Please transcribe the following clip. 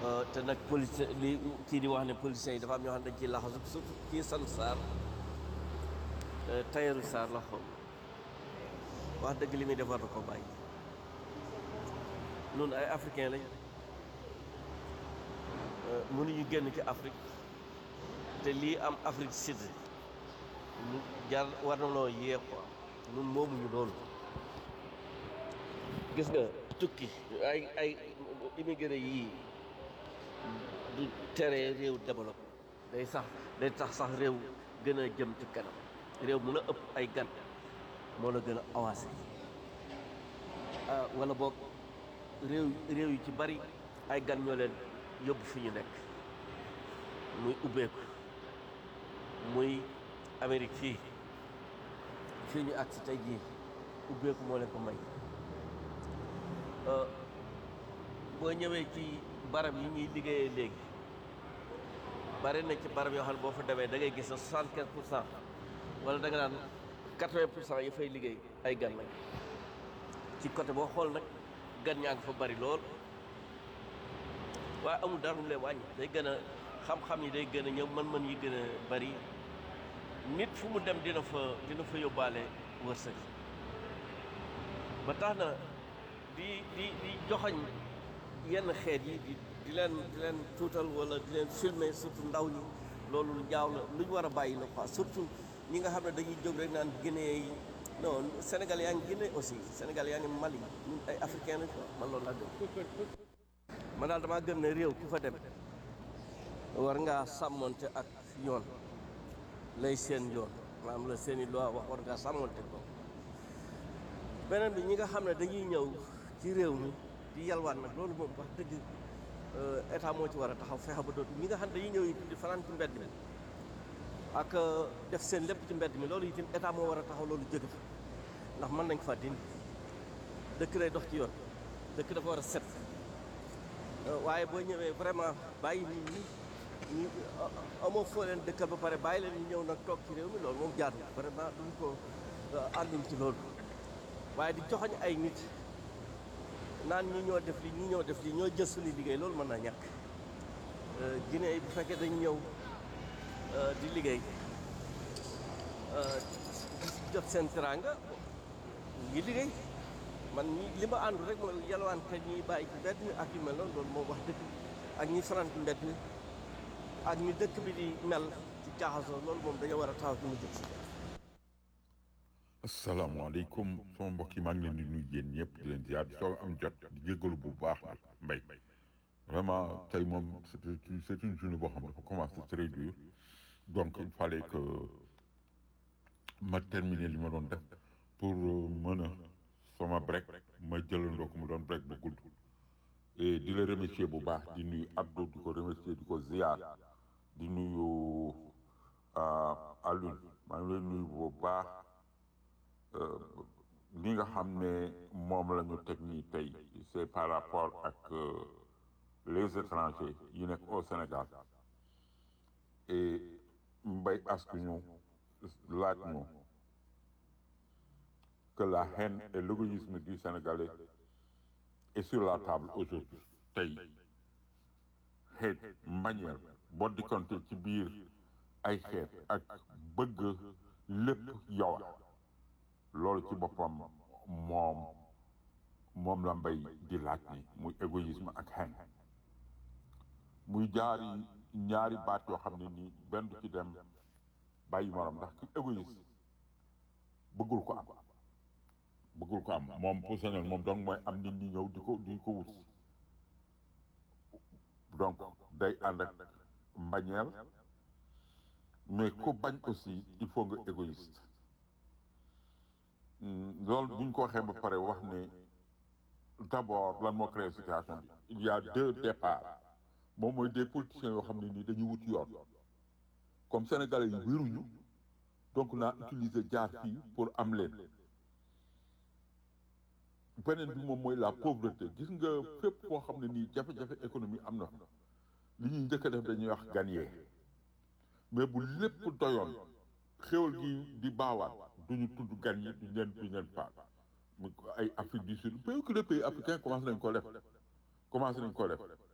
te nag police li kii di wax ne policiers yi dafa am ñoo xam ne dañ ciy laxasu surtout kii san Sarr Tayeru Sarr la xaw wax dëgg li muy defar da ko bàyyi nun ay africain lañ mënuñu génn ci Afrique te lii am Afrique Sud mu jar war na noo yee quoi nun moomuñu loolu gis nga tukki ay ay immigré yii du tere réew développé day sax day tax sax réew gën a jëm ci kanam réew mun a ëpp ay gan moo la gën a avancé ah wala boog réew réew yu ci bari ay gan ñoo leen yóbbu fi ñu nekk muy ubbeeku muy Amérique fii fii ñu agsi tey jii ubbeeku moo leen ko may boo ñëwee ci barab yi ñuy liggéeyee léegi bari na ci barab yoo xam ne boo fa demee da ngay gis ne soixante quinze pour cent wala da nga naan quatre vingt pour cent yi fay liggéey ay gan lañ ci côté boo xool nag gan ñaa ngi fa bari lool waaye amul dara mu leen wàññi day gën a xam-xam yi day gën a ñëw mën-mën yi gën a bari nit fu mu dem dina fa dina fa yóbbaale wërsëg ba tax na di di di joxoñ yenn xeet yi di di leen di leen tuutal wala di leen filmer surtout ndaw ñi loolu lu jaaw la lu ñu war a bàyyi la quoi surtout ñi nga xam ne dañuy jóg rek naan Guinée yi non Sénégal yaa ngi Guinée aussi Sénégal yaa ngi Mali ñun ay africain lañ quoi man loolu laa gëm man daal damaa gëm ne réew ku fa dem war ngaa sàmmonte ak yoon lay seen yoon maanaam la seen i loi wax war ngaa sàmmonte ko beneen bi ñi nga xam ne dañuy ñëw ci réew mi di yalwaan nag loolu moom wax dëgg état moo ci war a taxaw fexe ba dootu ñi nga xam ne dañuy ñëw it di fanaan ci mbedd mi ak def seen lépp ci mbedd mi loolu itam état moo war a taxaw loolu jóge fa ndax mën nañ fa dindi dëkk day dox ci yoon dëkk dafa war a set waaye boo ñëwee vraiment bàyyi nit ñi ñu amoo foo leen dëkkal ba pare bàyyi leen ñu ñëw nag toog ci réew mi loolu moom jaadu vraiment duñ ko ànduñ ci loolu waaye di joxoñ ay nit naan ñi ñoo def li ñi ñoo def li ñoo jël suñu liggéey loolu mën naa ñàkk Guinée bu fekkee dañ ñëw di liggéey jot seen teraanga ngi liggéey man ñi li ma àndu rek mooy yalwaan kat ñi bàyyi ci mbedd mi ak yu mel noonu loolu moo wax dëkk ak ñi fanaan ci mbedd mi ak ñi dëkk bi di mel ci jaaxasoo loolu moom dañoo war a taxaw ci mu jëm si asalaamaaleykum sama mbokk yi maa ngi leen di nuyu yéen ñëpp di leen ziar di soog am jot di jégalu bu baax nag mbay vraiment tey moom c'est une c'est une journée boo xam ne dafa commencé très dur donc il fallait que ma terminer li ma doon def pour mën a sama break ma jëlandoo ko mu doon break bu gudd et di la remercier bu baax di nuyu Abdou di ko remercier di ko ziar di nuyu Alioune maa ngi leen nuyu bu baax li nga xam ne moom la ñu teg nii tey c'est par rapport ak les étrangers yi nekk au Sénégal et mbay asku ñu laaj ñu que la haine et l'égoïsme du Sénégalais est sur la table aujourd'hui tey xeet manière boo dikkante ci biir ay xeet ak bëgg lépp yow loolu ci boppam moom moom la mbay di laaj ni muy égoïsme ak haine muy jaari ñaari baat yoo xam ne nii benn du ci dem bàyyi morom ndax ki égoïste bëggul ko am bëggul ko am moom pour sañoon moom donc mooy am nit ñi ñëw di ko di ko wut donc day ànd ak mbañeel mais ku bañ aussi il faut nga égoïste loolu bu ñu ko waxee ba pare wax ne d'abord lan moo créé situation bi il y a deux départs moom mooy des politiciens yoo xam ne nii dañuy wut yoon comme sénégalais yi wéruñu donc naa utiliser jaar fii pour am leen beneen bi moom mooy la pauvreté gis nga fépp foo xam ne nii jafe-jafe économie am na fa li ñuy njëkk a def dañuy wax gagner mais bu lépp doyoon xéwal gi di baawaan duñu tudd gan yi duñ leen duñ leen faal mu ay Afrique du Sud pays que les pays africains commencé nañ ko def commencé nañ ko def